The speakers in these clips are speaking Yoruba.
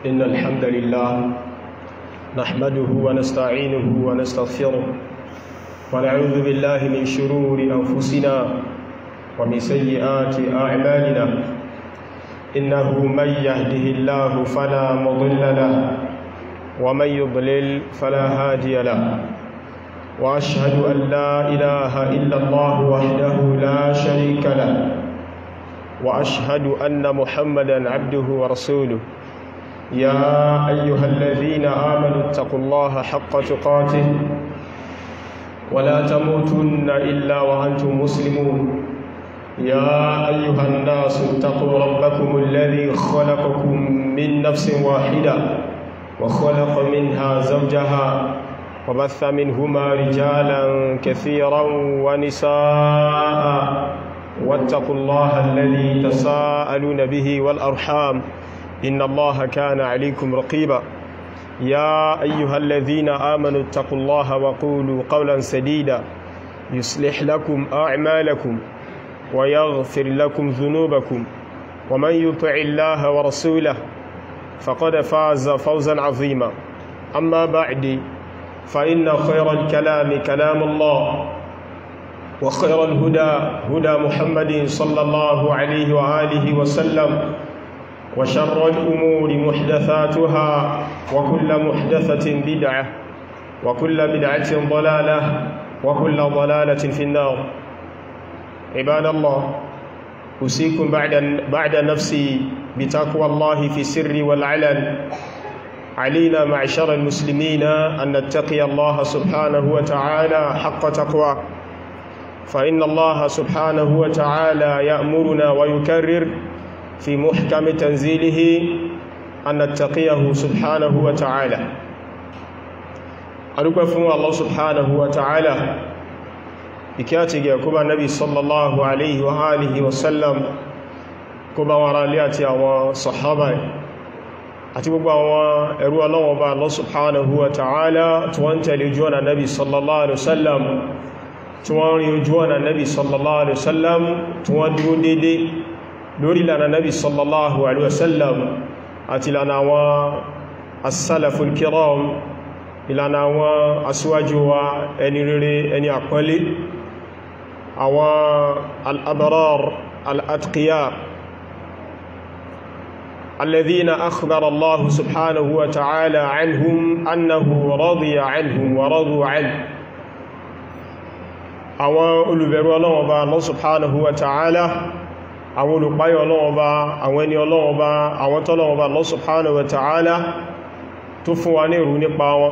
إن الحمد لله نحمده ونستعينه ونستغفره ونعوذ بالله من شرور أنفسنا ومن سيئات أعمالنا إنه من يهده الله فلا مضل له ومن يضلل فلا هادي له وأشهد أن لا إله إلا الله وحده لا شريك له وأشهد أن محمدا عبده ورسوله يا أيها الذين آمنوا اتقوا الله حق تقاته ولا تموتن إلا وأنتم مسلمون يا أيها الناس اتقوا ربكم الذي خلقكم من نفس واحدة وخلق منها زوجها وبث منهما رجالا كثيرا ونساء واتقوا الله الذي تساءلون به والأرحام إن الله كان عليكم رقيبا يا أيها الذين آمنوا اتقوا الله وقولوا قولا سديدا يصلح لكم أعمالكم ويغفر لكم ذنوبكم ومن يطع الله ورسوله فقد فاز فوزا عظيما أما بعد فإن خير الكلام كلام الله وخير الهدى هدى محمد صلى الله عليه وآله وسلم وشر الأمور محدثاتها وكل محدثة بدعة وكل بدعة ضلالة وكل ضلالة في النار عباد الله أوصيكم بعد بعد نفسي بتقوى الله في السر والعلن علينا معشر المسلمين أن نتقي الله سبحانه وتعالى حق تقوى فإن الله سبحانه وتعالى يأمرنا ويكرر في محكم تنزيله أن نتقيه سبحانه وتعالى أدوك فهو الله سبحانه وتعالى ìkíyàtìgì ẹ̀kúbà nabi sallallahu alaihi wa alihi wasallam kó bá wọn rálé àti àwọn sahaba àti gbogbo àwọn ẹrú Ọlọ́hun bá Allah subhanahu wa ta'ala tí wọ́n tẹ̀lé ojú ọ̀nà nabi sallallahu alaihi wasallam tí wọ́n rí ojú ọ̀nà nabi sallallahu alaihi wasallam tí wọ́n dúró dédé lórí lànà nabi sallallahu alaihi wasallam àti lànà àwọn as-salaful kiram ìlànà àwọn aṣíwájú wa ẹni rere ẹni àpọ́lé àwọn al'abarar al'atkiya الذين أخبر الله سبحانه وتعالى عنهم أنه رضي عنهم ورضوا عنه àwọn olùbẹ̀rù Ọlọ́run Ọba Allah subhanahu wa ta'ala àwọn olùpáyọ̀ Ọlọ́run Ọba àwọn ẹni Ọlọ́run Ọba àwọn tọ́lọ́run Ọba Allah subhanahu wa ta'ala tó fún wa ní ìrù nípa wọn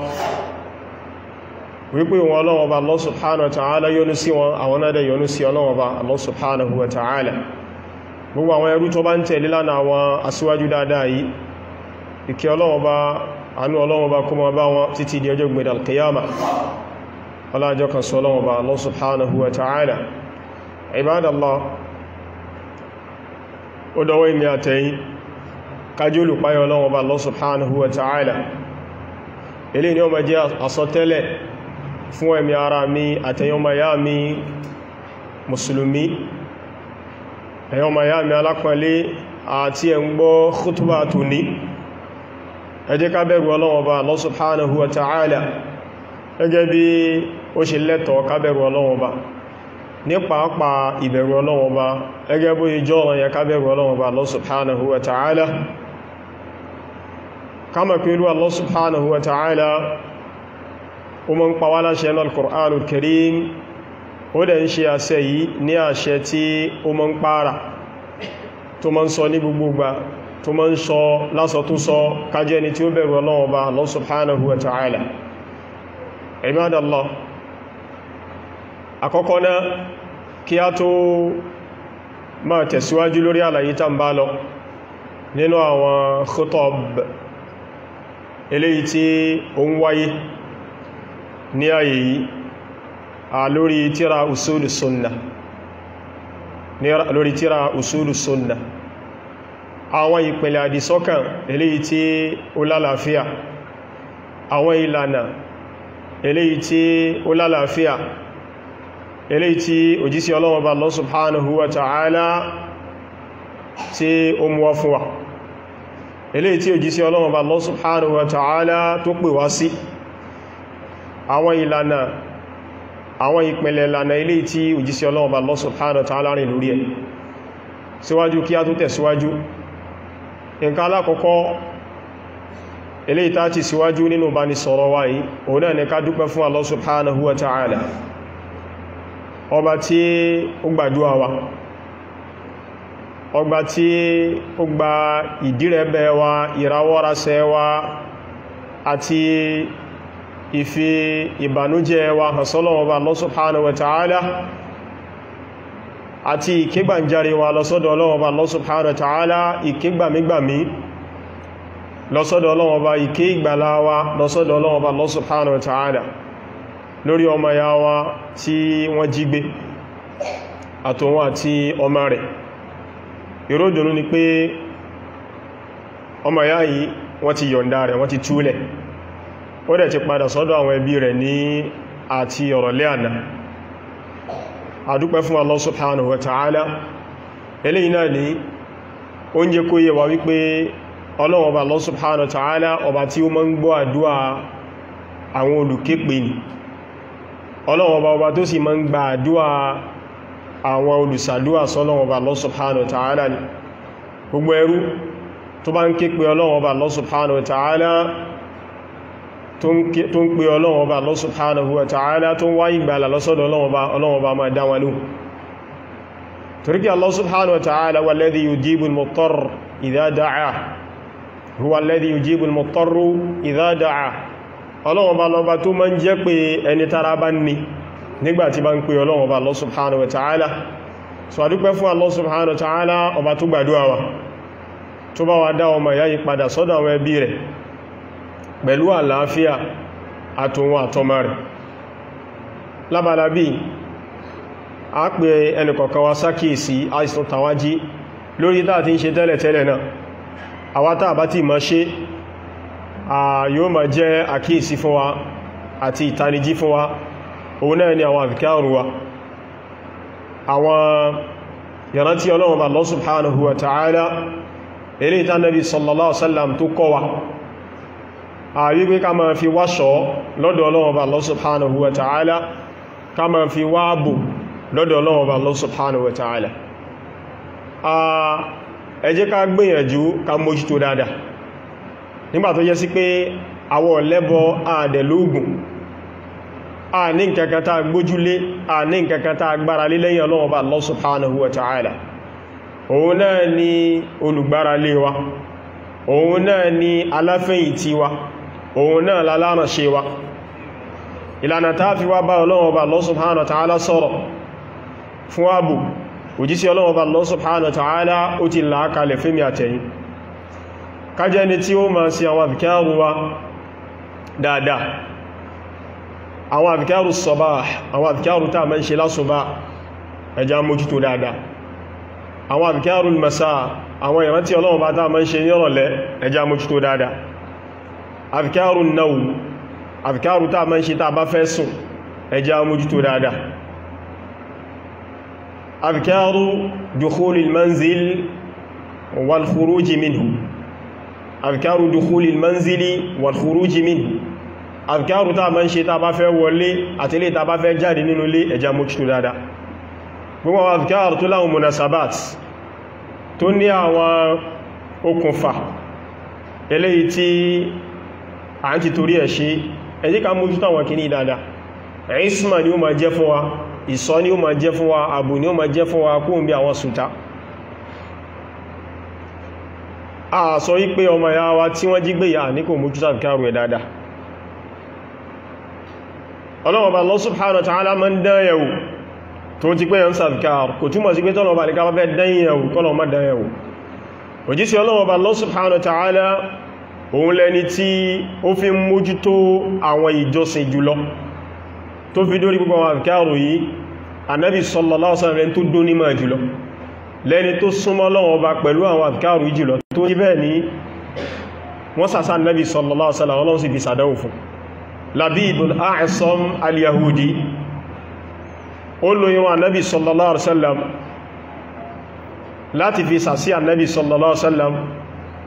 wípé wọn Ọlọ́run Ọba Allah subhanahu wa ta'ala yọ́nú sí wọn àwọn náà dẹ̀ yọ́nú sí Ọlọ́run Ọba Allah subhanahu wa ta'ala gbogbo àwọn ẹrú tó bá ń tẹ̀lé lánàá àwọn aṣíwájú dáadáa yìí ìkẹ́ Ọlọ́run Ọba àánú Ọlọ́run Ọba kó máa bá wọn títí di ọjọ́ gbẹ̀dẹ̀ alqiyama ọlájọ́ kan sọ Ọlọ́run Ọba Allah subhanahu wa ta'ala ibadallah ó dọwọ́ ìmì àtẹ̀yìn kájí olùpáyọ̀ Ọlọ́run Ọba Allah subhanahu wa ta'ala ilé ni ó ma jẹ́ àsọtẹ́lẹ̀ fún ẹ̀mí ara mi àtẹ̀yọ́mà yá mi mùsùlùmí ẹ̀yọ́mà yá mi alápọ̀lé àti ẹ̀ ń gbọ́ khutba tó ní ẹ jẹ́ ká bẹ̀rù Ọlọ́run Ọba Allah subhanahu wa ta'ala gẹ́gẹ́ bí ó ṣe lẹ́tọ̀ọ́ ká bẹ̀rù Ọlọ́run Ọba ní pàápàá ìbẹ̀rù Ọlọ́run Ọba gẹ́gẹ́ bó ìjọ́ ọ̀rọ̀ yẹ ká bẹ̀rù Ọlọ́run Ọba Allah subhanahu wa ta'ala kama pẹ̀lú Allah subhanahu wa ta'ala o mọ́ ń pa wá láṣẹ náà al-Qur'anul Karim ó dẹ̀ ń ṣe àṣẹ yìí ní àṣẹ tí ó mọ́ ń pààrà tó mọ́ ń sọ ní gbogbogbà tó mọ́ ń sọ lásọ tó sọ kájẹ́ ni tí ó bẹ̀rù Ọlọ́run Ọba Allah subhanahu wa ta'ala ibadallah àkọ́kọ́ náà kí a tó máa tẹ̀síwájú lórí àlàyé tá ń bá lọ nínú àwọn khutab eléyìí tí ó ń wáyé ní ayé yìí a lórí tíra usulu sunna lórí tíra usulu sunna àwọn ìpìlẹ̀ àdìsọ́kàn eléyìí tí ó lálàáfíà àwọn ìlànà eléyìí tí ó lálàáfíà eléyìí tí òjísí Ọlọ́run bá Allah subhanahu wa ta'ala tí ó mú wá fún wa eléyìí tí òjíṣẹ́ Ọlọ́run bá Allah subhanahu wa ta'ala tó pè wá sí àwọn ìlànà àwọn ìpìnlẹ̀ ìlànà eléyìí tí òjíṣẹ́ Ọlọ́run bá Allah subhanahu wa ta'ala rìn lórí ẹ̀ síwájú kí a tó tẹ̀síwájú nǹkan alákọ̀ọ́kọ́ eléyìí tá ti síwájú nínú bá ní sọ̀rọ̀ wá yìí òun náà ni ká dúpẹ́ fún Allah subhanahu wa ta'ala ọba tí ó gbàdúwà wa ọgbà tí ó gba ìdírẹ̀bẹ̀ wa ìrawọ́rasẹ̀ wa àti ìfi ìbànújẹ́ wa hasọ́lọ́wọ́ba Allah subhanahu wa ta'ala àti ìkégbànjáre wa lọ́sọ́dọ̀ ọlọ́wọ́ba Allah subhanahu wa ta'ala ìkégbàmígbàmí lọ́sọ́dọ̀ ọlọ́wọ́ba ìké ìgbàlá wa lọ́sọ́dọ̀ ọlọ́wọ́ba Allah subhanahu wa ta'ala lórí ọmọ ya wa tí wọ́n jí gbé àtòun àti ọmọ rẹ̀ ìródùnú ni pé ọmọ ya yìí wọ́n ti yọ̀ǹda rẹ̀ wọ́n ti túlẹ̀ ó dẹ̀ ti padà sọ́dọ̀ àwọn ẹbí rẹ̀ ní àti ọ̀rọ̀lẹ́ àná àdúpẹ́ fún Allah subhanahu wa ta'ala eléyìí náà ni ó ń jẹ́ kó yé wa wípé Ọlọ́run ọba Allah subhanahu wa ta'ala ọba tí ó máa ń gbọ́ àdúà àwọn olùképe ni Ọlọ́run ọba ọba tó sì máa ń gba àdúà àwọn olùsàdúà sọ́lọ́run ọba Allah subhanahu wa ta'ala ni gbogbo ẹrú tó bá ń ké pe Ọlọ́run ọba Allah subhanahu wa ta'ala tó ń pe Ọlọ́run ọba Allah subhanahu wa ta'ala tó ń wá ìgbàlà lọ́sọ́dọ̀ Ọlọ́run ọba máa dá wọn lóhùn torí kí Allah subhanahu wa ta'ala huwa alladhi yujibu al-muttar idha da'ah huwa alladhi yujibu al-muttar idha da'ah Ọlọ́run ọba lọba tó máa ń jẹ́ pé ẹni tára bá ní nígbàtí bá ń pe Ọlọ́run ọba Allah subhanahu wa ta'ala so a dúpẹ́ fún Allah subhanahu wa ta'ala ọba tó gbàdúwà wa tó bá wa dá ọmọ ìyá yìí padà sọ́dọ̀ àwọn ẹbí rẹ̀ pẹ̀lú àlàáfíà àtòun àtọmọ rẹ̀ lábàlábí a pè ẹnìkọ̀kan wa sákìsí àìsàn tàwájí lórí tàà tí ń ṣe tẹ́lẹ̀tẹ́lẹ̀ náà àwátá àbá tí ma ṣe yóò ma jẹ́ àkíyèsí fún wa àti ìtanijí fún wa òun náà ni àwọn àfikẹ́rù wa àwọn ìrántí Ọlọ́run bá Allah subhanahu wa ta'ala ilé ìta Nabi sallallahu alaihi wasallam tó kọ́ wa àyí pé ká ma fi wáṣọ́ lọ́dọ̀ Ọlọ́run bá Allah subhanahu wa ta'ala ká ma fi wáàbò lọ́dọ̀ Ọlọ́run bá Allah subhanahu wa ta'ala ẹ jẹ́ ká gbìyànjú ká mójútó dáadáa nígbà tó yẹ sí pé àwọ̀ lẹ́bọ àdẹ̀lógún a ní nǹkankan tá gbójúlé a ní nǹkankan tá gbára lé lẹ́yìn Ọlọ́run bá Allah subhanahu wa ta'ala òun náà ni olùgbára lé wa òun náà ni aláfẹ́yìntí wa òun náà lálánà ṣe wa ìlànà tá fi wá bá Ọlọ́run bá Allah subhanahu wa ta'ala sọ̀rọ̀ fún ààbò òjísí Ọlọ́run bá Allah subhanahu wa ta'ala ó ti làákalẹ̀ fẹ́mi àtẹ̀yìn kájẹ́ ni tí ó máa sí àwọn àfikẹ́rù wa dáadáa àwọn àfikẹ́rù sọ̀bá àwọn àfikẹ́rù tàà mẹ́ ṣe lásùbá ẹja mójútó dáadáa àwọn àfikẹ́rù masá àwọn ìrántí Ọlọ́run bá tàà mẹ́ ṣe nírọ̀lẹ́ ẹja mójútó dáadáa àfikẹ́rù náà àfikẹ́rù tàà mẹ́ ṣe tàà bá fẹ́ sùn ẹja mójútó dáadáa àfikẹ́rù dukhulil manzil wal khuruji minhu àfikẹ́rù dukhulil manzili wal khuruji minhu àfikẹ́rù tàà mẹ́ ṣe tàà bá fẹ́ wọlé àtìlé tàà bá fẹ́ jáde nínú ilé ẹja mójútó dáadáa gbogbo àwọn àfikẹ́rù tó láwọn munasabat tó ní àwọn okùnfà eléyìí tí a ń ti torí ẹ̀ ṣe ẹ jẹ́ ká mójútó àwọn kìíní dáadáa ìsìnmà ni ó ma jẹ́ fún wa ìsọ́ ni ó ma jẹ́ fún wa àbò ni ó ma jẹ́ fún wa kó ń bí àwọn sùta a sọ wípé ọmọ ya wa tí wọ́n jí gbé yà ní kò mójútó àfikẹ́rù ẹ̀ dáadáa ọlọ́wọ́ bá Allah subhanahu wa ta'ala máa ń dán yẹ̀wò tó ti pé yàn sàfikàr kò túnmọ̀ sí pé tọ́lọ̀ bá ní ká fẹ́ dán yẹ̀wò kọ́lọ̀ má dán yẹ̀wò òjísí ọlọ́wọ́ bá Allah subhanahu wa ta'ala òun lẹni tí ó fi ń mójútó àwọn ìjọsìn jùlọ tó fi dórí púpọ̀ àwọn àfikàrù yìí anábì sallallahu alaihi wasallam tó dónímọ̀ jùlọ lẹni tó súnmọ́ lọ́wọ́ bá pẹ̀lú àwọn àfikàrù yìí jùlọ tó jí bẹ́ẹ̀ ní wọ́n sàsá anábì sallallahu alaihi wasallam ọlọ́run sì fi sàdáwò fún labidul a'sam al-yahudi ó lo irun annabi sallallahu alaihi wasallam láti fi sàsí annabi sallallahu alaihi wasallam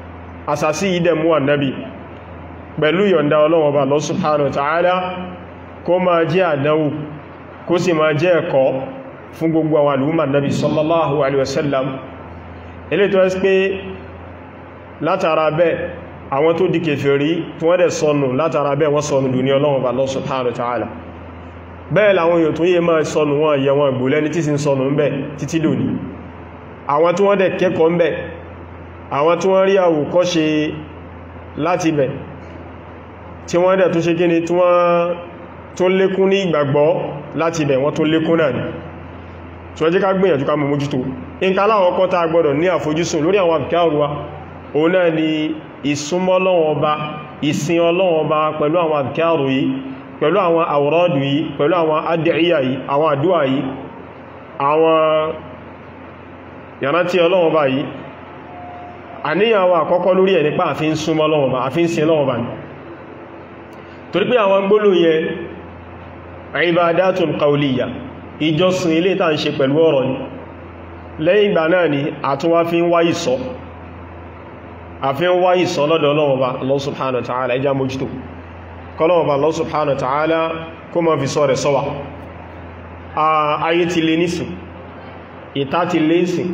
àsàsí ìdẹ̀mú annabi pẹ̀lú yọ̀nda Ọlọ́run Ọba Allah subhanahu wa ta'ala kó máa jẹ́ àdánwò kó sì máa jẹ́ ẹ̀kọ́ fún gbogbo àwọn alùmọ̀ annabi sallallahu alaihi wasallam ilé tó ẹ́sì pé látara bẹ́ àwọn tó di kèfèrí tí wọ́n dẹ̀ sọnù látara bẹ́ wọ́n sọnù lù ní Ọlọ́run Ọba Allah subhanahu wa ta'ala bẹ́ẹ̀ làwọn èèyàn tó yẹ máa sọnù wọn yẹ wọn ìgbòlẹ́ni tí sì ń sọnù ń bẹ títí lónìí àwọn tí wọ́n dẹ̀ kẹ́kọ̀ọ́ ń bẹ àwọn tí wọ́n rí àwòkọ́ṣe láti bẹ̀ tí wọ́n dẹ̀ tó ṣe gíní tí wọ́n tó lékún ní ìgbàgbọ́ láti bẹ̀ wọ́n tó lékún náà ni tí wọ́n jẹ́ ká gbìyànjú ká mọ̀ mójútó nǹkan aláwọ̀ kọ́ tá gbọ́dọ̀ ní àfojúsùn lórí àwọn àbíkáàrù wa òun náà ni ìsúnmọ́ Ọlọ́run Ọba ìsìn Ọlọ́run Ọba pẹ̀lú àwọn àbíkáàrù yìí pẹ̀lú àwọn àwòrọ́dù yìí pẹ̀lú àwọn adìyà yìí àwọn àdúwà yìí àwọn ìrántí Ọlọ́run Ọba yìí àníyàn àwọn àkọ́kọ́ lórí ẹ̀ nípa àfin súnmọ́ Ọlọ́run Ọba àfin sin Ọlọ́run Ọba ni torí pé àwọn gbólóhùn yẹn ibadatun qawliya ìjọsìn ilé tàà ń ṣe pẹ̀lú ọ̀rọ̀ ni lẹ́yìn ìgbà náà ni àtúnwá fi ń wá ìsọ́ àfi ń wá ìsọ́ lọ́dọ̀ Ọlọ́run Ọba Allah subhanahu wa ta'ala ẹjá mójútó kọlọ́run Ọba Allah subhanahu wa ta'ala kó mọ́ fi sọ rẹ̀ sọ́wà ayé ti lé nísìn ìta ti lé nísìn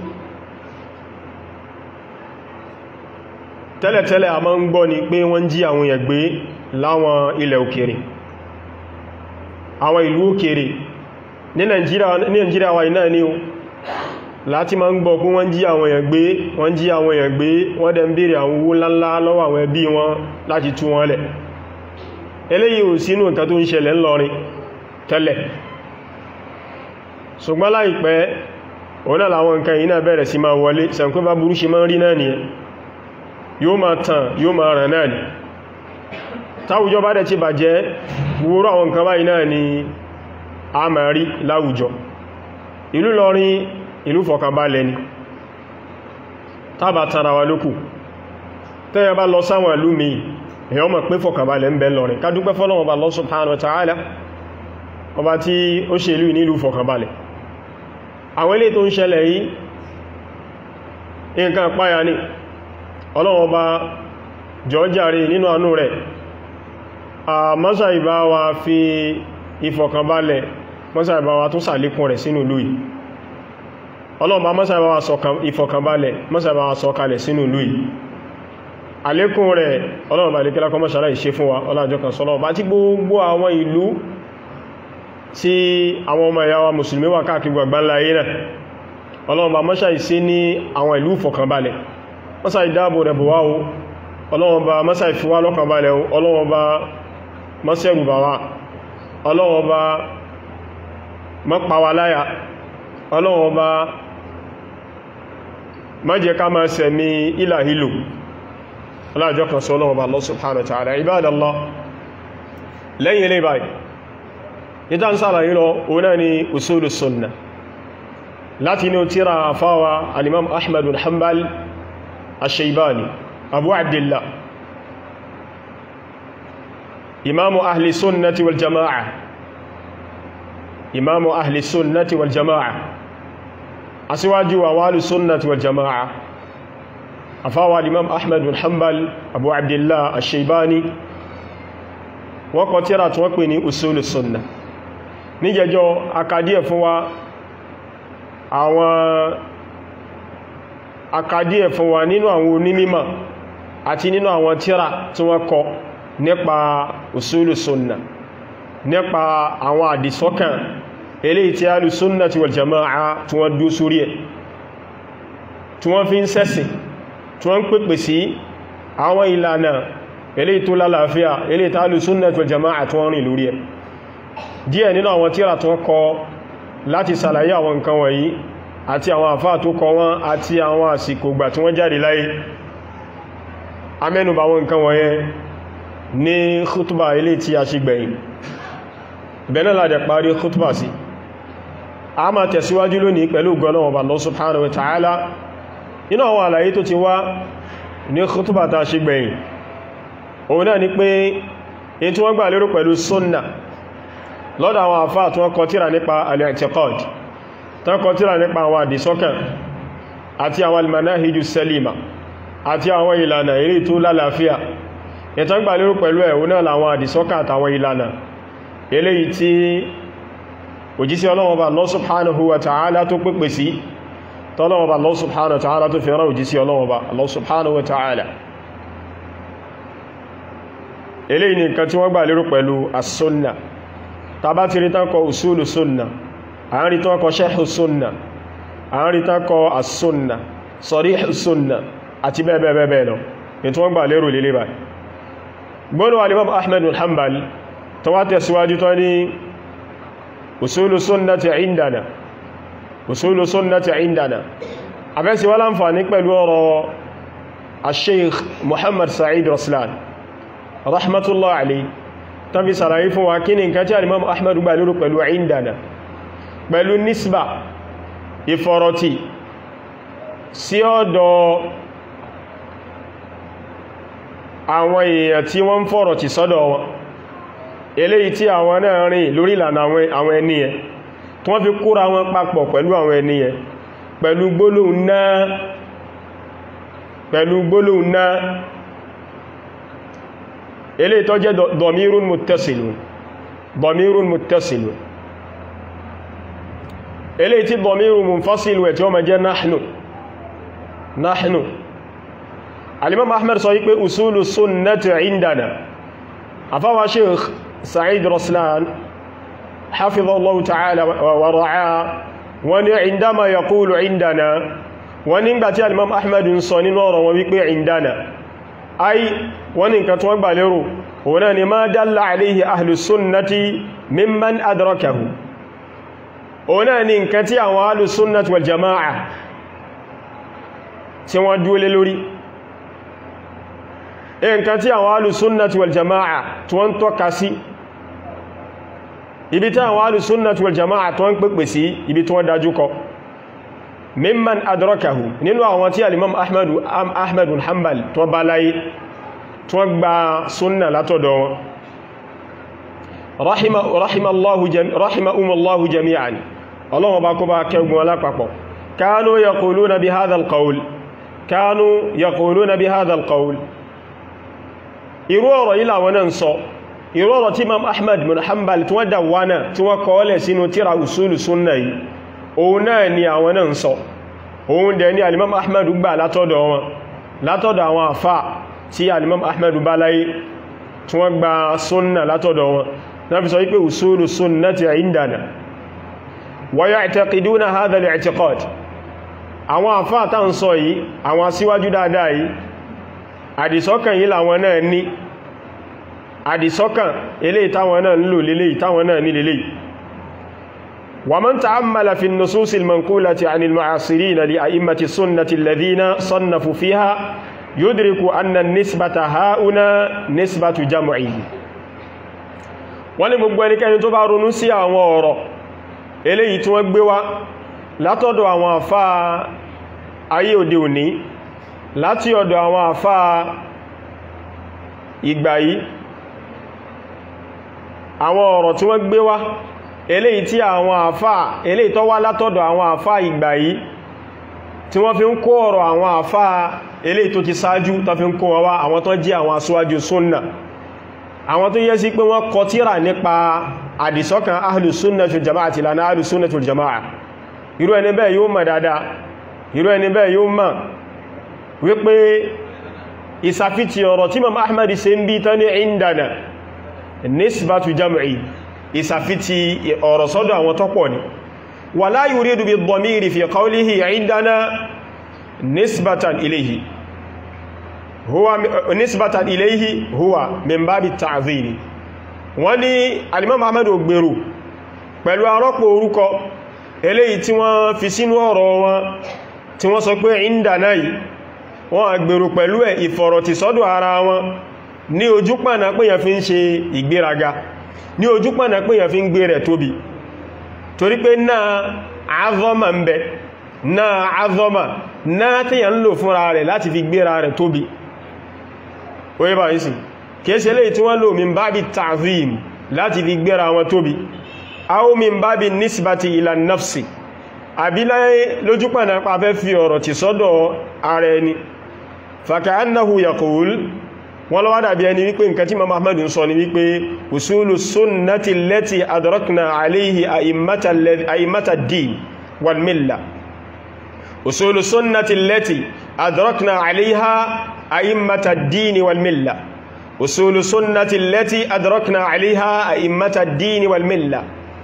tẹ́lẹ̀tẹ́lẹ̀ a máa ń gbọ́ ni pé wọ́n jí àwọn èèyàn gbé láwọn ilẹ̀ òkèrè àwọn ìlú òkèrè ní Nàìjíríà wa iná ní o láti máa ń gbọ́ pé wọ́n jí àwọn èèyàn gbé wọ́n jí àwọn èèyàn gbé wọ́n dẹ̀ ń bèèrè àwọn owó ńláńlá lọ́wọ́ àwọn ẹbí wọn láti tú wọn lẹ̀ eléyìí ò sínú nǹkan tó ń ṣẹlẹ̀ ńlọrin tẹ́lẹ̀ ṣùgbọ́n láìpẹ́ òun náà làwọn nǹkan yìí náà bẹ̀rẹ̀ sí máa wọlé sànkú bá burú ṣe máa ń rí náà nìyẹn yóò máa tàn yóò máa ràn náà ni táwùjọ bá dẹ̀ ti bàjẹ́ wúrú àwọn nǹkan báyìí náà ni a máa rí láwùjọ ìlú lọrin ìlú fọkànbalẹ̀ ni tábà tara wa lókù tẹ́yẹ bá lọ sáwọn ìlú mi èyàn mọ̀ pé fọkànbalẹ̀ ń bẹ lọrin ká dúpẹ́ fọ́lọ́wọ́ bá Allah subhanahu wa ta'ala ọba tí ó ṣe ìlú nílùú fọkànbalẹ̀ àwọn ilé tó ń ṣẹlẹ̀ yìí nǹkan páyà ní ọlọ́wọ́ bá jọjàre nínú àánú rẹ̀ a mọ́sà ìbá wa fi ìfọ̀kànbalẹ̀ mọ́sà ìbá wa tún sàlékún rẹ̀ sínú ìlú yìí ọlọ́wọ́ bá mọ́sà ìbá wa ìfọ̀kànbalẹ̀ mọ́sà ìbá wa sọ̀kalẹ̀ sínú ìlú yìí àlékún rẹ̀ ọlọ́wọ́ bá lè kílákọ́ mọ́sàlá ìṣe fún wa ọlọ́jọ́ kan sọ́lọ́wọ́ bá tí gbogbo àwọn ìlú tí àwọn ọmọ ìyá wa mùsùlùmí wà káàkiri gbàgbánlá ayé náà ọlọ́wọ́ bá mọ́sà ìṣe ní àwọn ìlú ìfọ̀kànbalẹ̀ mọ́sá ìdáàbò rẹ̀ bọ̀ wá o ọlọ́wọ́n bá mọ́sá ìfiwá lọ́kàn balẹ̀ o ọlọ́wọ́n bá mọ́sẹ̀rù bà wá ọlọ́wọ́n bá mọ́pàwàláyà ọlọ́wọ́n bá mọ́jẹ ká máa sẹ̀mí ìlàhílò aláàjọ́ kan sọ ọlọ́wọ́n bá Allah subhanahu wa ta'ala ibadallah lẹ́yìn ilé báyìí ìta ń sára yìí lọ òun náà ni usulu sunna láti inú tíra fáwa alimam ahmad bin hanbal الشيباني أبو عبد الله إمام أهل السنة والجماعة إمام أهل السنة والجماعة أسواج ووال السنة والجماعة أفاوى الإمام أحمد بن حنبل أبو عبد الله الشيباني وقترت وقني أصول السنة نيجو أكادية فوا àwọn akadíẹ̀ fún wa nínú àwọn onímímọ̀ àti nínú àwọn tíra tí wọ́n kọ nípa usulu sunna nípa àwọn àdìsọ́kàn eléyìí tí alù sunna ti wal jama'a tí wọ́n dú sórí ẹ̀ tí wọ́n fi ń sẹ́sìn tí wọ́n ń pèpè sí àwọn ìlànà eléyìí tó lálàáfíà eléyìí tí alù sunna ti wal jama'a tí wọ́n rìn lórí ẹ̀ díẹ̀ nínú àwọn tíra tí wọ́n kọ láti sàlàyé àwọn nǹkan wọ̀nyí àti àwọn àfáà tó kọ wọ́n àti àwọn àsìkò gbà tí wọ́n jáde láyé amẹ́nubà wọn nǹkan wọ̀nyẹn ní khutba ilé tí a ṣe gbẹ̀yìn bẹ̀rẹ̀ láàdẹ̀ parí khutba sí a máa tẹ̀síwájú lónìí pẹ̀lú gọ́lọ́wọ́ Allah subhanahu wa ta'ala inú àwọn àlàyé tó ti wá ní khutba ta ṣe gbẹ̀yìn òun náà ni pé in tí wọ́n gbà lérò pẹ̀lú sunna lọ́dọ̀ àwọn àfáà tí wọ́n kọ tírà nípa al-i'tiqad tán kọ tírà nípa àwọn àdìsọ́kàn àti àwọn almanahiju salima àti àwọn ìlànà eré tó lálàáfíà ìtàn gbà lérò pẹ̀lú ẹ̀ òun náà làwọn àdìsọ́kà àtàwọn ìlànà eléyìí tí òjísí Ọlọ́run Ọba Allah subhanahu wa ta'ala tó pèpè sí tọ́lọ́run Ọba Allah subhanahu wa ta'ala tó fi rán òjísí Ọlọ́run Ọba Allah subhanahu wa ta'ala eléyìí ni nǹkan tí wọ́n gbà lérò pẹ̀lú as-sunna tàbá ti rí tánkọ usulu sunna a ń rí tánkọ sharhu sunna a ń rí tánkọ as-sunna sarihu sunna àti bẹ́ẹ̀bẹ́ẹ̀bẹ́ẹ̀ lọ ní tí wọ́n gbà lérò lélé báyìí gbọ́nà alimam ahmed bin hanbal tó wá tẹ̀síwájú tó ní usulu sunnati indana usulu sunnati indana afẹ́sí wá láǹfàní pẹ̀lú ọ̀rọ̀ al-sheikh muhammad sa'id raslan rahmatullah alayhi tán fi sàlàyé fún wa kí ni nǹkan tí alimam ahmed gbà lérò pẹ̀lú indana pẹ̀lú nisba ìfọ̀rọ̀tí sí ọ̀dọ̀ àwọn èèyàn tí wọ́n ń fọ̀rọ̀ tì sọ́dọ̀ wọn eléyìí tí àwọn náà rìn lórí ìlànà àwọn ẹni yẹn tí wọ́n fi kóra wọn papọ̀ pẹ̀lú àwọn ẹni yẹn pẹ̀lú gbólóhùn náà pẹ̀lú gbólóhùn náà eléyìí tó jẹ́ dọ̀mírún muttasilun dọ̀mírún muttasilun eléyìí tí dọ̀mírún munfasilun ẹ̀ tí ó ma jẹ́ nahnu nahnu alimam ahmed sọ wípé usulu sunnati indana afáwa sheikh sa'id raslan hafizallahu ta'ala wa ra'a wani indama yaqulu indana wani ngbàtí alimam ahmed ń sọ nínú ọ̀rọ̀ wọn wípé indana ai wani nǹkan tí wọ́n gbà lérò wọ́n ni ma dalla alayhi ahlu sunnati mimman adrakahu wọ́n ni nǹkan tí àwọn ahlu sunnati wal jama'a tí wọ́n dúó lé lórí nǹkan tí àwọn alùsúnnàtí wal jama'a tí wọ́n tọ́ka sí ibi tí àwọn alùsúnnàtí wal jama'a tí wọ́n pèpè sí ibi tí wọ́n dájú kọ mimman adrakahu nínú àwọn tí alimam ahmadu hanbal tí wọ́n bá láyé tí wọ́n gba súnnà látọ̀dọ̀ wọn rahimahumallahu jami'an ọlọ́wọ́ bá kó bá kẹgbùn alápapọ̀ kánú yaquluna bi hadha al-qawl kánú yaquluna bi hadha al-qawl irú ọ̀rọ̀ yìí làwọn náà ń sọ irú ọ̀rọ̀ tí imam ahmad bin hanbal tí wọ́n dàwánà tí wọ́n kọ́ọ́lẹ̀ sínú tíra usulu sunna yìí òun náà ni àwọn náà ń sọ òun dẹ̀ ni alimam ahmad gbà látọ̀dọ̀ wọn látọ̀dọ̀ àwọn àfà tí alimam ahmad bá láyé tí wọ́n gba sunna látọ̀dọ̀ wọn na fi sọ wípé usulu sunnati indana wa ya'taqiduna hadha al-i'tiqad àwọn àfà tá ń sọ yìí àwọn asíwájú dáadáa yìí àdìsọ́kàn yìí làwọn náà ní àdìsọ́kàn eléyìí táwọn náà ń lò léléyìí táwọn náà ní léléyìí wa man ta'ammala fi an-nusus al-manqulati 'an al-mu'asirin li a'immati sunnati alladhina sannafu fiha yudriku anna an-nisbata ha'una nisbatu jam'i wọ́n ní gbogbo ẹnikẹ́ni tó bá ronú sí àwọn ọ̀rọ̀ eléyìí tí wọ́n gbé wá látọ̀dọ̀ àwọn àfáà ayé òde òní láti ọ̀dọ̀ àwọn àfá ìgbà yìí àwọn ọ̀rọ̀ tí wọ́n gbé wá eléyìí tí àwọn àfá eléyìí tó wá látọ̀dọ̀ àwọn àfá ìgbà yìí tí wọ́n fi ń kó ọ̀rọ̀ àwọn àfá eléyìí tó ti sáájú tó fi ń kó wá àwọn tó jẹ́ àwọn aṣíwájú súnnà àwọn tó yẹ sí pé wọ́n kọ tírà nípa àdìsọ́kàn ahlus sunnah wal jama'a àti ìlànà ahlus sunnah wal jama'a irú ẹni bẹ́ẹ̀ yóò mọ̀ dáadáa irú ẹni bẹ́ẹ̀ yóò mọ̀ wípé ìsàfíti ọ̀rọ̀ tí Imam Ahmad ṣe ń bí tán ní ìndànà nisbatu jam'i ìsàfíti ọ̀rọ̀ sọ́dọ̀ àwọn tọ́pọ̀ ni wala yuridu bi dhamiri fi qawlihi ìndànà nisbatan ilayhi huwa nisbatan ilayhi huwa min babi ta'zim wọ́n ní al-Imam Ahmad ò gbèrò pẹ̀lú arọ́pò orúkọ eléyìí tí wọ́n fi sínú ọ̀rọ̀ wọn tí wọ́n sọ pé ìndànà yìí wọ́n agbèrò pẹ̀lú ẹ̀ ìfọ̀rọ̀tì sọ́dọ̀ ara wọn ní ojúpànà pé yẹn fi ń ṣe ìgbéraga ní ojúpànà pé yẹn fi ń gbé rẹ̀ tóbi torí pé náà azọ́mà ń bẹ náà azọ́mà náà tí yẹn ń lò fúnra rẹ̀ láti fi gbéra rẹ̀ tóbi oye bá yìí kìí ṣe lè tí wọ́n lò min bábi ta'zim láti fi gbéra wọn tóbi aw min bábi nisbati ila nafsi àbí láyé lójúpànà pa fẹ́ fi ọ̀rọ̀ ti sọ́dọ̀ ara ẹni faka'annahu yaqul wọ́n lọ́wọ́ dàbí ẹni wípé nǹkan tí Imam Ahmad ń sọ ni wípé usulu sunnati allati adrakna alayhi a'immata ad-din wal milla usulu sunnati allati adrakna alayha a'immata ad-din wal milla usulu sunnati allati adrakna alayha a'immata ad-din wal milla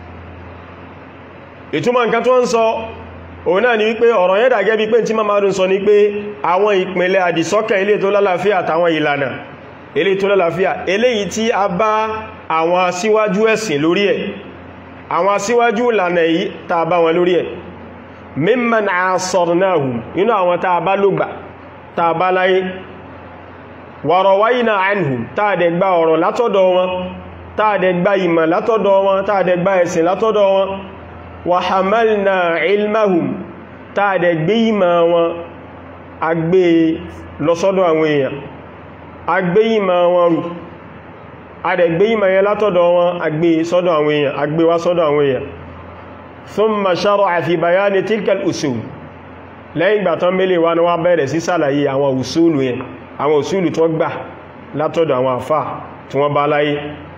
ìtumọ̀ nǹkan tó ń sọ òun náà ni wípé ọ̀rọ̀ yẹn dà gẹ́bí pé tí Imam sọ ni pé àwọn ìpìnlẹ̀ àdìsọ́kẹ̀ ilé tó lálàáfíà àtàwọn ìlànà ilé tó lálàáfíà eléyìí tí a bá àwọn asíwájú ẹ̀sìn lórí ẹ̀ àwọn asíwájú ìlànà yìí tá bá wọn lórí ẹ̀ mimman asarnahum inú àwọn tá bá lógbà tá bá láyé wa rawayna anhum tá dẹ̀ gba ọ̀rọ̀ látọ̀dọ̀ wọn tá dẹ̀ gba ìmọ̀ látọ̀dọ̀ wọn tá dẹ̀ gba ẹ̀sìn látọ̀dọ̀ wọn wa hamalna ilmahum tá dẹ̀ gbé ìmọ̀ wọn agbé lọ́sọ́dọ̀ àwọn èèyàn agbé ìmọ̀ wọn rù adẹ̀gbé ìmọ̀ yẹn látọ̀dọ̀ wọn agbé sọ́dọ̀ àwọn èèyàn agbé wá sọ́dọ̀ àwọn èèyàn thumma shara'a fi bayani tilkal usul lẹ́yìn ìgbà tán mẹ́lẹ̀ wá ní wá bẹ̀rẹ̀ sí sàlàyé àwọn usulu yẹn àwọn usulu tó gbà látọ̀dọ̀ àwọn àfà tí wọ́n bá láyé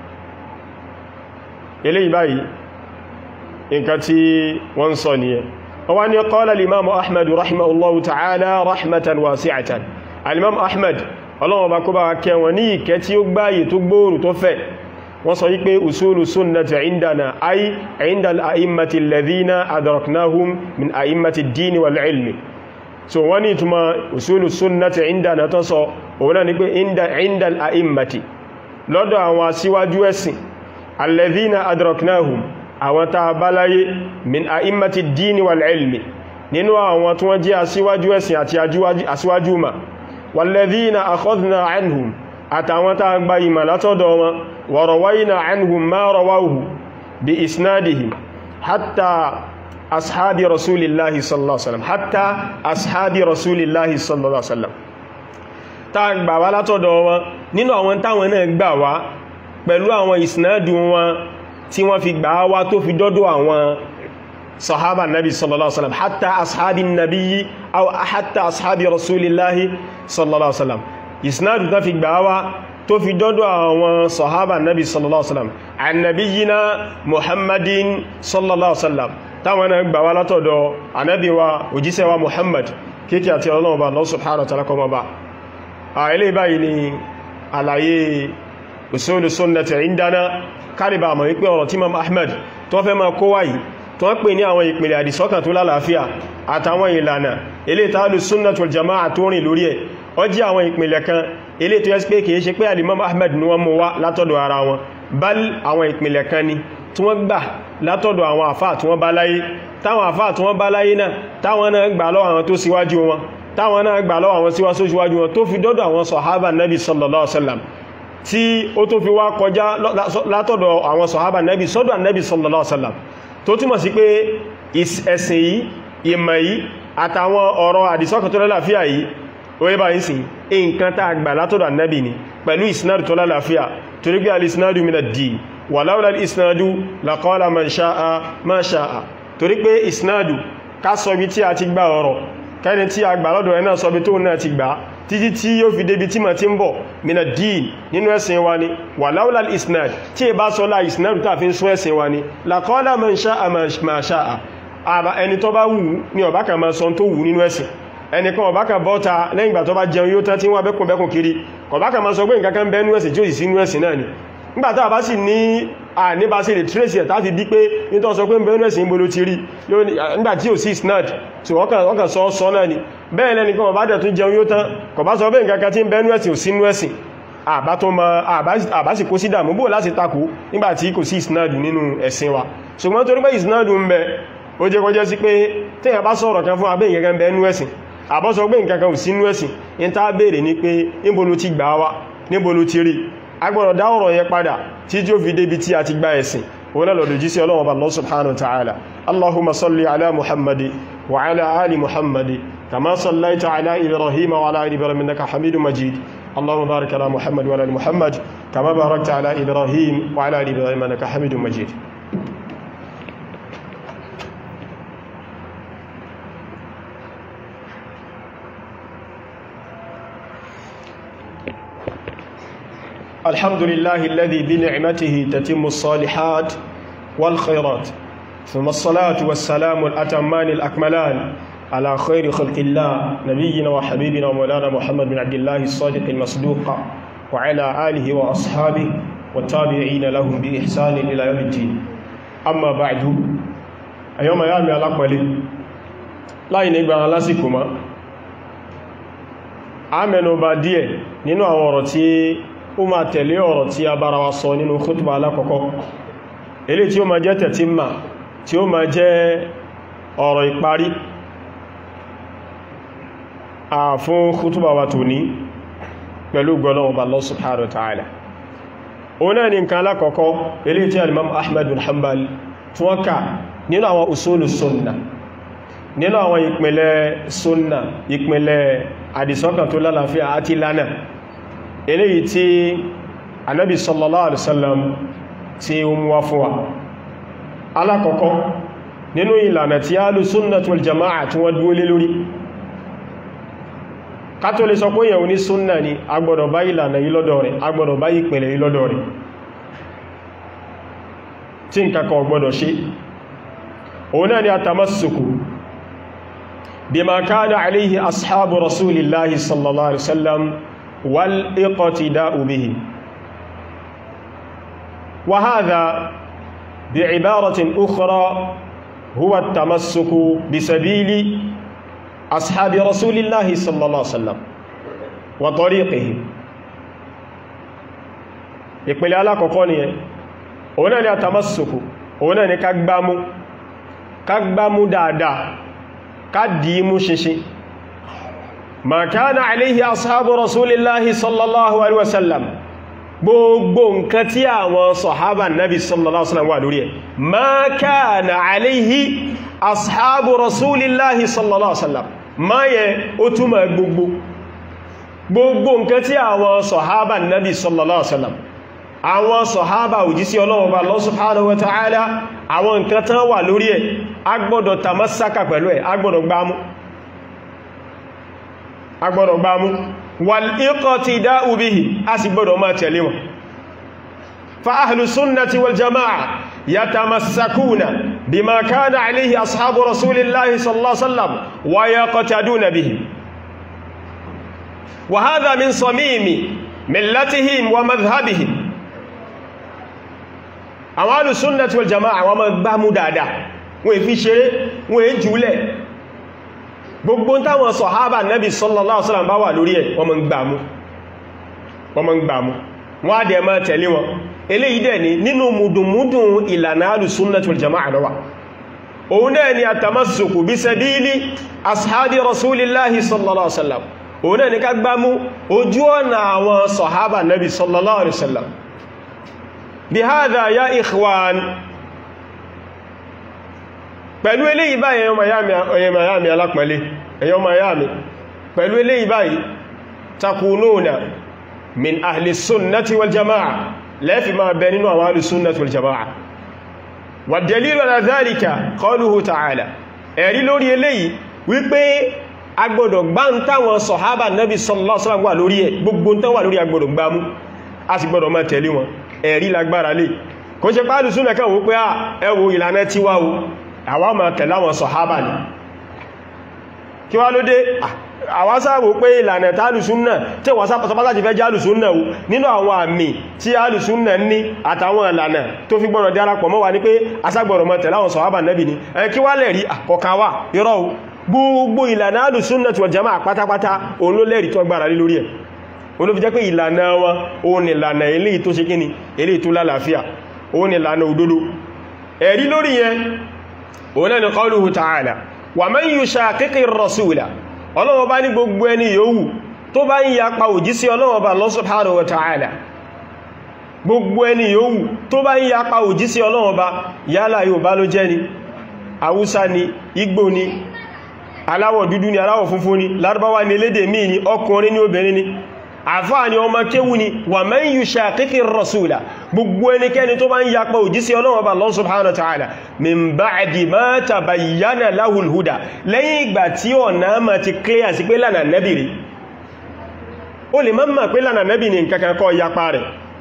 eléyìí báyìí nǹkan tí wọ́n sọ nìyẹn wọ́n wá ní qala al-imam ahmad rahimahullahu ta'ala rahmatan wasi'atan al-imam ahmad ọlọ́wọ́ bá kó bá wa kẹ́ wọn ní ìkẹ́ tí ó gbáyè tó gbóòrù tó fẹ̀ wọ́n sọ wípé usulu sunnati indana ay inda al'immati alladhina adraknahum min a'immati dini wal ilmi so wọ́n ní ìtumọ̀ usulu sunnati indana tó sọ òun náà ni pé inda al'immati lọ́dọ̀ àwọn asíwájú ẹ̀sìn alladhina adraknahum àwọn tá bá láyé min a'immati dini wal ilmi nínú àwọn tí wọ́n jẹ́ asíwájú ẹ̀sìn àti asíwájú ma والذين أخذنا عنهم أتعوتا بايما لتدوما وروينا عنهم ما رووه بإسنادهم حتى أصحاب رسول الله صلى الله عليه وسلم حتى أصحاب رسول الله صلى الله عليه وسلم ta gbà wá látọ̀dọ̀ wọn nínú àwọn táwọn náà gbà wá pẹ̀lú àwọn ìsìnádù wọn tí wọ́n fi gbà wá tó fi dọ́dọ̀ àwọn sahaba nabi sallallahu alaihi wasallam hatta ashabi nabiyyi aw hatta ashabi rasulillahi sallallahu alaihi wasallam isnadu ta fi gbawa tó fi dọ́dọ̀ àwọn sahaba nabi sallallahu alaihi wasallam annabiyina muhammadin sallallahu alaihi wasallam táwọn náà gbawa látọ̀dọ̀ anabi wa òjíṣẹ́ wa muhammad kíkẹ́ àti ọlọ́run ba Allah subhanahu wa ta'ala kọmọ ba a ilé báyìí ni àlàyé usulu sunnati indana kárìbà mọ̀ wípé ọ̀rọ̀ tí imam ahmad tó fẹ́ ma kó wáyìí tó ń pè ní àwọn ìpìlẹ̀ àdìsọ́kàn tó lálàáfíà àtàwọn ìlànà ilé tààlù sunnatul jama'a tó rìn lórí ẹ̀ ó jẹ́ àwọn ìpìlẹ̀ kan ilé tó yẹ́ pé kìí ṣe pé alimam ahmed ní wọ́n mú wá látọ̀dọ̀ ara wọn bal àwọn ìpìlẹ̀ kan ni tí wọ́n gbà látọ̀dọ̀ àwọn àfá tí wọ́n bá láyé táwọn àfá tí wọ́n bá láyé náà táwọn náà gbà lọ́wọ́ àwọn tó síwájú wọn táwọn náà gbà lọ́wọ́ àwọn síwájú wọn tó fi dọ́dọ̀ àwọn sọ̀hábà nabi sallallahu alaihi wasallam tí ó tó fi wá kọjá látọ̀dọ̀ àwọn sọ̀hábà nabi sọ́dọ̀ nabi sallallahu alaihi wasallam tó túnmọ̀ sí pé ẹ̀sìn yìí ìmọ̀ yìí àtàwọn ọ̀rọ̀ àdìsọ́kàn tó lálàáfíà yìí orí bá ń sìn nǹkan tá gbà látọ̀dọ̀ annabi ni pẹ̀lú ìsinádù tó lálàáfíà torí pé alìsinádù min ad-din wà láwọ́lá ìsinádù laqala man sha'a ma sha'a torí pé ìsinádù ká sọ bí tí a ti gbà ọ̀rọ̀ kẹ́ni tí a gbà lọ́dọ̀ ẹ̀ náà sọ bí tó náà ti gbà títí tí yóò fi débi tí ma ti ń bọ̀ min ad-din nínú ẹ̀sìn wa ni wà láwọ́lá ìsinádù tí ẹ bá sọ lá ìsinádù tàà fi ń sún ẹ̀sìn wa ni laqala man sha'a ma sha'a àbá ẹni tó bá wù ní ọ̀bá kan máa sọ tó wù nínú ẹ̀sìn ẹnìkan ọ̀bá kan bọ́ta lẹ́yìn ìgbà tó bá jẹun yóò tán tí wọ́n bẹ́kùn bẹ́kùn kiri ọ̀bá kan máa sọ pé nǹkan kan bẹ́nu ẹ̀sìn tí ó sì sínú ẹ̀sìn náà ni nígbàtá àbá sì ní àníbá sí lè trace ẹ̀ táfi bí pé nítọ́ sọ pé bẹ́nu ẹ̀sìn gbolo ti rí nígbàtí ò sí snad tí wọ́n kàn sọ sọ náà ni bẹ́ẹ̀ lẹ́nìkan ọ̀bá dẹ̀ tún jẹun yóò tán kò bá sọ pé nǹkan kan tí bẹ́nu ẹ̀sìn ò sínú ẹ̀sìn àbá tó ma àbá sì kó sí dàmú bó láti takò nígbàtí kò sí isnadu nínú ẹ̀sìn wa ṣùgbọ́n torí pé isnadu ń bẹ ó jẹ́ kọjẹ́ sí pé téèyàn bá sọ̀rọ̀ kan fún abẹ́ ìgẹ́gẹ́ bẹ nú ẹ̀sìn àbọ́sọ pé nǹkan kan ò sí nú ẹ̀sìn in tá bèèrè ní pé níbo ló ti gbà wá níbo ló ti rí agbọ́dọ̀ dá ọ̀rọ̀ yẹn padà tí tí ó fi débi tí a ti gba ẹ̀sìn òun náà lọ́dọ̀ jísí ọlọ́wọ́ bá Allah subhanahu wa ta'ala allahumma salli ala muhammadi wa ala ali muhammadi kama sallaita ala ibrahim wa ala ali ibrahim innaka hamidun majid اللهم بارك على محمد وعلى ال محمد كما باركت على ابراهيم وعلى ال ابراهيم انك حميد مجيد الحمد لله الذي بنعمته تتم الصالحات والخيرات ثم الصلاة والسلام الأتمان الأكملان على خير خلق الله نبينا وحبيبنا ومولانا محمد بن عبد الله الصادق المصدوق وعلى آله وأصحابه والتابعين لهم بإحسان إلى يوم الدين أما بعد أيوم يامي الأكمل لا ينبغي على سيكما àmẹ́nubà díẹ̀ nínú àwọn ọ̀rọ̀ tí ó máa tẹ̀lé ọ̀rọ̀ tí a bára wa sọ nínú khutba alákọ̀ọ́kọ́ ilé tí ó máa jẹ́ tẹ̀tíma tí ó máa jẹ́ ọ̀rọ̀ ìparí a fún khutba wa tòní pẹ̀lú gbọ́lọ́wọ́ Allah subhanahu wa ta'ala òun náà ni nǹkan alákọ̀ọ́kọ́ ilé tí alimam Ahmad bin Hanbal tí wọ́n kà nínú àwọn usulu sunna nínú àwọn ìpìnlẹ̀ sunna ìpìnlẹ̀ àdìsọ́kàn tó lálàáfíà àti lánà eléyìí tí anábi sallallahu alaihi wasallam tí ó mú wá fún wa alákọ̀ọ́kọ́ nínú ìlànà tí ahlu sunnah wal jama'a tí wọ́n dúó lé lórí kátó lè sọ pé yẹ̀wò ní súnnà ni agbọ́dọ̀ bá ìlànà yìí lọ́dọ̀ rẹ̀ agbọ́dọ̀ bá ìpìnlẹ̀ yìí lọ́dọ̀ rẹ̀ tí nǹkan kan gbọ́dọ̀ ṣe òun náà ni a tamassuku بما كان عليه أصحاب رسول الله صلى الله عليه وسلم والاقتداء به وهذا بعبارة أخرى هو التمسك بسبيل أصحاب رسول الله صلى الله عليه وسلم وطريقه ìpìlẹ̀ alákọ̀ọ́kọ́ ni ẹ òun náà ni àtàmásùkù òun náà ni kágbámú kágbámú dáadáa kádìímú ṣinṣin ma kana alayhi ashabu rasulillahi sallallahu alaihi wasallam gbogbo nǹkan tí àwọn sọ̀hábà nabi sallallahu alaihi wasallam wà lórí ẹ̀ ma kana alayhi ashabu rasulillahi sallallahu alaihi wasallam ma yẹ ó túnmọ̀ gbogbo gbogbo nǹkan tí àwọn sọ̀hábà nabi sallallahu alaihi wasallam àwọn sọ̀hábà òjísí ọlọ́run bá Allah subhanahu wa ta'ala àwọn nǹkan tán wà lórí ẹ̀ agbọ́dọ̀ tàmásákà pẹ̀lú ẹ̀ agbọ́dọ̀ gbámú agbọ́dọ̀ gbámú wal iqtida'u bihi a sì gbọ́dọ̀ máa tẹ̀lé wọn fa ahlu sunnati wal jama'a yatamassakuna bima kana alayhi ashabu rasulillahi sallallahu alaihi wasallam wa yaqtaduna bihi wa hadha min samimi millatihim wa madhhabihim àwọn alùsúnnàtí wal jama'a àwọn ọmọ gbámú dáadáa wọ́n èfi ṣeré wọ́n èé jùlẹ̀ gbogbo táwọn sọ̀hábà nẹ́bí sallallahu alaihi wasallam bá wà lórí ẹ̀ wọ́n mọ́ gbámú wọ́n mọ́ gbámú wọ́n á dẹ̀ máa tẹ̀lé wọn eléyìí dẹ̀ ni nínú mùdùnmúdùn ìlànà alùsúnnàtí wal jama'a lọ́wà òun náà ni àtàmásùkù bí sabili ashabi rasulillahi sallallahu alaihi wasallam òun náà ni ká gbámú ojú ọ̀nà àwọn sọ̀hábà nẹ́bí sallallahu alaihi wasallam بهذا يا إخوان pẹ̀lú eléyìí báyìí ẹ̀yọ́ miami alápẹ̀lẹ́ ẹ̀yọ́ miami pẹ̀lú eléyìí báyìí takununa min ahli sunnati wal jama'a lẹ́fì máa bẹ nínú àwọn ahli sunnati wal jama'a wà dalilu ala dhalika qawluhu ta'ala ẹ̀rí lórí eléyìí wípé agbọ́dọ̀ gbá ń táwọn sọ̀hábà nabi sallallahu alaihi wasallam wà lórí ẹ̀ gbogbo tán wà lórí agbọ́dọ̀ gbámú a sì gbọ́dọ̀ máa tẹ̀lé wọn ẹ̀rí lágbára lè kò ṣe pàálù súnà kan wó pé à ẹwò ìlànà tí wá o àwa máa tẹ̀lé àwọn sọ̀hábà ní kí wá ló dé àwa sáàwò pé ìlànà tààlù súnà tí wọ́n sápàtàpátà ti fẹ́ jẹ́ alùsúnà o nínú àwọn àmì tí alùsúnà ní àtàwọn ìlànà tó fi gbọ́dọ̀ darapọ̀ mọ́ wa ní pé aságbọ̀rọ̀ máa tẹ̀lé àwọn sọ̀hábà nẹ́bì ni ẹ kí wá lẹ̀rí àkọ̀kan wà irọ́ o gbogbo ìlànà alùsúnà tí wọ́n jẹ́ máa pátápátá òun ló lẹ́rí tó gbára lé lórí ẹ̀ olóbi jẹ́ pé ìlànà wọn òun ìlànà eléyìí tó ṣe kíni eléyìí tó lálàáfíà òun ìlànà òdodo ẹ̀rí lórí yẹn òun náà ni qawluhu ta'ala wa man yushaqiqi ar-rasula ọlọ́wọ́ bá ní gbogbo ẹni yòówù tó bá ń yapa òjísí ọlọ́wọ́ bá Allah subhanahu wa ta'ala gbogbo ẹni yòówù tó bá ń yapa òjísí ọlọ́wọ́ bá yálà Yorùbá ló jẹ́ ni Haúsá ni Ìgbò ni aláwọ̀ dúdú ni aláwọ̀ funfun ni Lárúbáwá ni elédè míì ni ọkùnrin ni obìnrin ni àfáà ni ọmọ kéwú ni wà man yushaqiqi ar-rasula gbogbo ẹnikẹ́ni tó bá ń yapa òjísí Ọlọ́run bá Allah subhanahu wa ta'ala min ba'di ma tabayyana lahul huda lẹ́yìn ìgbà tí ọ̀nà ma ti clear sí pé lánà nẹ́bì rí o lè mọ́mà pé lánà nẹ́bì ni nǹkankan kọ́ yapa rẹ̀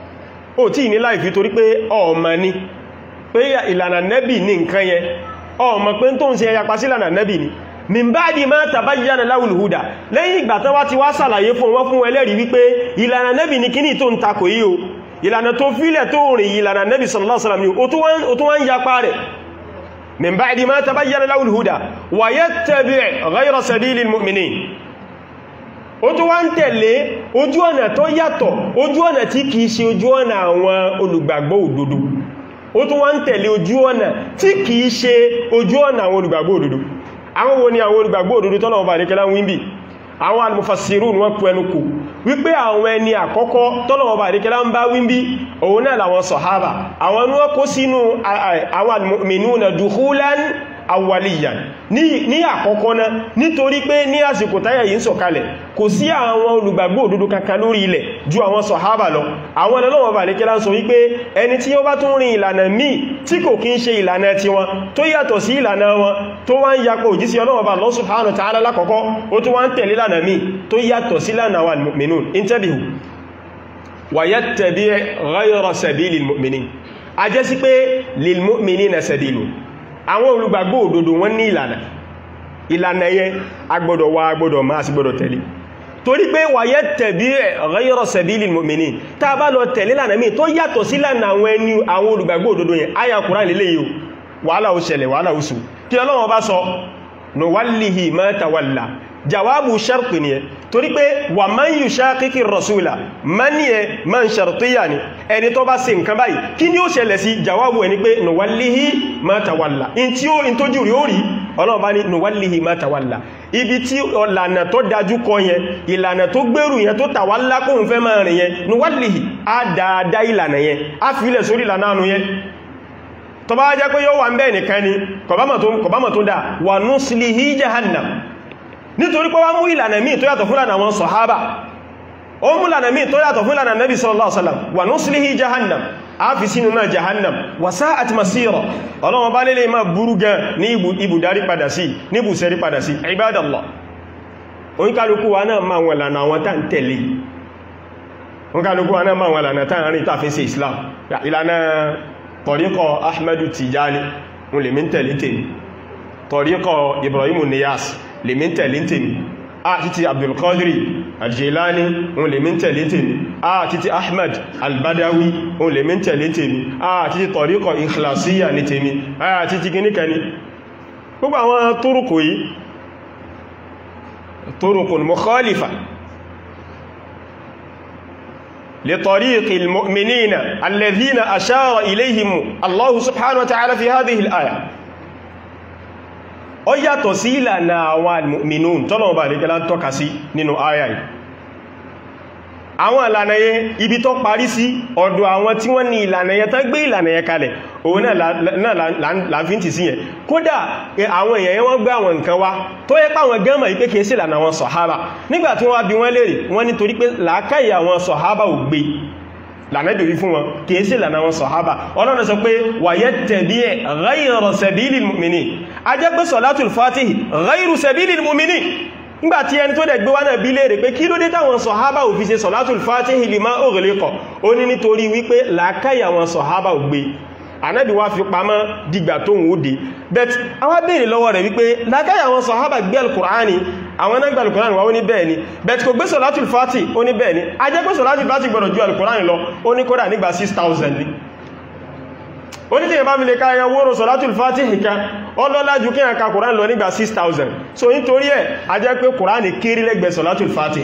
ó tí ní láìfí torí pé ọmọ ní pé ìlànà nẹ́bì ní nǹkan yẹn ọmọ pé tó ń ṣe ẹyapa sí ìlànà nẹ́bì ní min ba'di ma tabayyana lahul huda lẹ́yìn ìgbà tán wá ti wá sàlàyé fún wọn fún ẹlẹ́rìí wípé ìlànà nẹ́bì ní kíní tó ń takò yí o ìlànà tó fílẹ̀ tó rìn ìlànà nẹ́bì sallallahu alaihi wasallam ó tó wá ń yapa rẹ̀ min ba'di ma tabayyana lahul huda wa yattabi' ghayra sabilil mu'minin ó tó wá ń tẹ̀lé ojú ọ̀nà tó yàtọ̀ ojú ọ̀nà tí kìí ṣe ojú ọ̀nà àwọn olùgbàgbọ́ òdodo ó tó wá ń tẹ̀lé ojú ọ̀nà tí kìí ṣe ojú ọ̀nà àwọn olùgbàgbọ́ òdodo àwọn wo ni àwọn olùgbàgbọ́ òdodo tọ́nà ọba àríkẹ́lá wíńbì àwọn almufassirun wọ́n pù ẹnu kò wípé àwọn ẹni àkọ́kọ́ tọ́nà ọba àríkẹ́lá ń bá wíńbì òun náà làwọn sọ̀hábà àwọn ní wọ́n kó sínú àwọn almu'minuna dukhulan awwaliyan ní àkọ́kọ́ náà nítorí pé ní àsìkò táyà yìí ń sọ̀kalẹ̀ kò sí àwọn olùgbàgbọ́ òdodo kankan lórí ilẹ̀ ju àwọn sọ̀hábà lọ àwọn ẹlọ́wọ̀n bà lékẹ́lá ń sọ wípé ẹni tí ó bá tún rin ìlànà míì tí kò kí ń ṣe ìlànà tí wọn tó yàtọ̀ sí ìlànà wọn tó wá ń yapò òjísí ọlọ́wọ̀n bà Allah subhanahu wa ta'ala lákọ̀ọ́kọ́ ó tún wá ń tẹ̀lé ìlànà míì tó yàtọ̀ sí ìlànà wal mu'minun intabihu wa yattabi' ghayra sabilil mu'minin a jẹ́ sí pé lil mu'minina sabilu àwọn olùgbàgbọ́ òdodo wọ́n ní ìlànà ìlànà yẹn agbọ́dọ̀ wá agbọ́dọ̀ máa sí gbọ́dọ̀ tẹ̀lé torí pé wàyẹ́ tẹ̀bí ghayra sabilil mu'minin tá a bá lọ tẹ̀lé lànà míì tó yàtọ̀ sí lànà àwọn ẹni àwọn olùgbàgbọ́ òdodo yẹn àyà Kùránì lélẹ̀ yìí wàhálà ó ṣẹlẹ̀ wàhálà ó sù kí Ọlọ́run bá sọ nuwallihi ma tawalla jawabu sharti ni ẹ torí pé wà man yushaqiqi rasula man yẹ man shartiya ni ẹni tó bá ṣe nǹkan báyìí kí ni ó ṣẹlẹ̀ sí jawabu ẹni pé nuwallihi ma tawalla in tí ó in tó jù rí ó rí ọlọ́run bá ní nuwallihi ma tawalla ibi tí ọ̀lànà tó dájú kọ yẹn ìlànà tó gbèrú yẹn tó tàwálá kóhun fẹ́ máa rìn yẹn nuwallihi á dáadáa ìlànà yẹn á fílẹ̀ sórí ìlànà ànú yẹn tó bá jẹ́ pé yóò wà ń bẹ́ẹ̀ nìkan ni kọ̀bámọ̀ tó dá wà nuslihi jahannam nítorí pé wá mú ìlànà míì tó yàtọ̀ fún ìlànà àwọn sọ̀hábà ó mú ìlànà míì tó yàtọ̀ fún ìlànà nabi sallallahu alaihi wasallam wà nuslihi jahannam a fi sínú náà jahannam wà sa'at masira ọlọ́wọ́n bá lélẹ̀ máa burú gan ní ibùdarí padà sí ní ibùsẹ̀rí padà sí ibadallah oníkálukú wa náà máa wọn lànà àwọn tá ń tẹ̀lé oníkálukú wa náà máa wọn lànà tá ń rìn tàfin sí islam ìlànà tọ̀ríkọ̀ ahmadu tijani wọn lè mí tẹ̀lé tèmi tọ̀ríkọ̀ ibrahimu niyas lè mí tẹ̀lé tèmi a títí abdulkadiri aljilani òun lè mí tẹ̀lé tèmi a títí ahmad albadawi òun lè mí tẹ̀lé tèmi a títí tọ̀ríkọ̀ ikhlasiya ní tèmi a títí gíníkà ní gbogbo àwọn tórókò yìí tórókùn mukhalifa لطريق المؤمنين الذين أشار إليهم الله سبحانه وتعالى في هذه الآية ó yàtọ̀ sí ìlànà àwọn alìmìnún tọ́nà ọba àríkẹ́lá ń tọ́ka sí nínú àyà yìí àwọn ìlànà yẹn ibi tó parí sí ọ̀dọ̀ àwọn tí wọ́n ní ìlànà yẹn tán gbé ìlànà yẹn kalẹ̀ òun náà láàfíntì sí yẹn kódà àwọn èèyàn yẹn wọ́n gbé àwọn nǹkan wá tó yẹ pàwọn gẹ́mà yí pé kìí sí ìlànà àwọn sọ̀hábà nígbà tí wọ́n bí wọ́n lérè wọ́n nítorí pé làákàyè àwọn sọ̀hábà ò gbé lànẹ́bìrí fún wọn kìí sí lànà wọn sọ̀hábà ọlọ́run sọ pé wàyẹ́ tẹ̀bí ẹ̀ ghayra sabilil mu'minin a jẹ́ pé sọ̀látùl fatihi ghayru sabilil mu'minin nígbàtí ẹni tó dẹ̀ gbé wá náà bí léèrè pé kí ló dé táwọn sọ̀hábà ò fi ṣe sọ̀látùl fatihi lima ughliqa ó ní nítorí wípé làákàyà wọn sọ̀hábà ò gbé ànábì wá fi pamọ́ dìgbà tó ń wóde bet àwọn béèrè lọ́wọ́ rẹ̀ wípé lákàyà àwọn sọ̀hábà gbé alkùránì àwọn náà gbé alkùránì wá ó ní bẹ́ẹ̀ ni bet kò gbé sọ̀látùl fàtì ó ní bẹ́ẹ̀ ni a jẹ́ pé sọ̀látùl fàtì gbọ́dọ̀ ju alkùránì lọ ó ní kódà nígbà 6000 ni ó ní tí ìyẹn bá fi lè ká ẹyẹ wóró sọ̀látùl fàtì ìkan ọlọ́lá ju kí ẹ̀ka kùránì lọ nígbà 6000 so nítorí ẹ̀ a jẹ́ pé kùránì kéré lẹ́gbẹ̀ẹ́ sọ̀látùl fàtì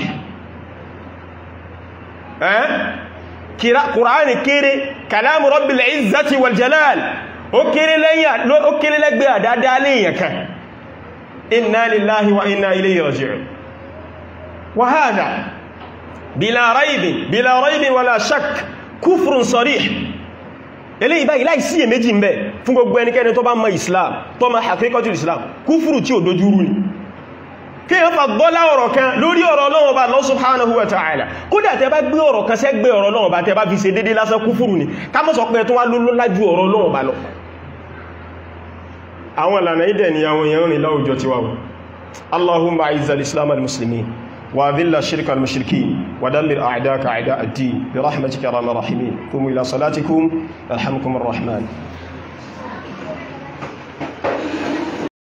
ẹ́ kùránì kéré kàlámù rabbil izzati wal jalal ó kéré lẹ́gbẹ́ àdáadáa léèyàn kan inna lillahi wa inna ilayhi raji'un wa hadha bila raibin bila raibin wala shak kufrun sarih eléyìí báyìí láì sí èméjì ń bẹ fún gbogbo ẹnikẹ́ni tó bá mọ̀ islam tó mọ̀ haqiqatul islam kúfùrù tí ò dojúrú ni kí yẹn fàgbọ́lá ọ̀rọ̀ kan lórí ọ̀rọ̀ Ọlọ́run Ọba Allah subhanahu wa ta'ala kódà tẹ bá gbé ọ̀rọ̀ kan sẹ́gbẹ́ ọ̀rọ̀ Ọlọ́run Ọba tẹ bá fi ṣe dédé lásán kúfùrù ni ká mọ́ sọ pé tó wá lóló lájú ọ̀rọ̀ Ọlọ́run Ọba lọ àwọn ìlànà ìdẹ̀ ni àwọn èèyàn rìn láwùjọ ti wà Allahumma a'izzal islam al muslimin وأذل الشرك المشركين ودمر أعداءك أعداء الدين برحمتك يا ارحم الراحمين قوموا إلى صلاتكم يرحمكم الرحمن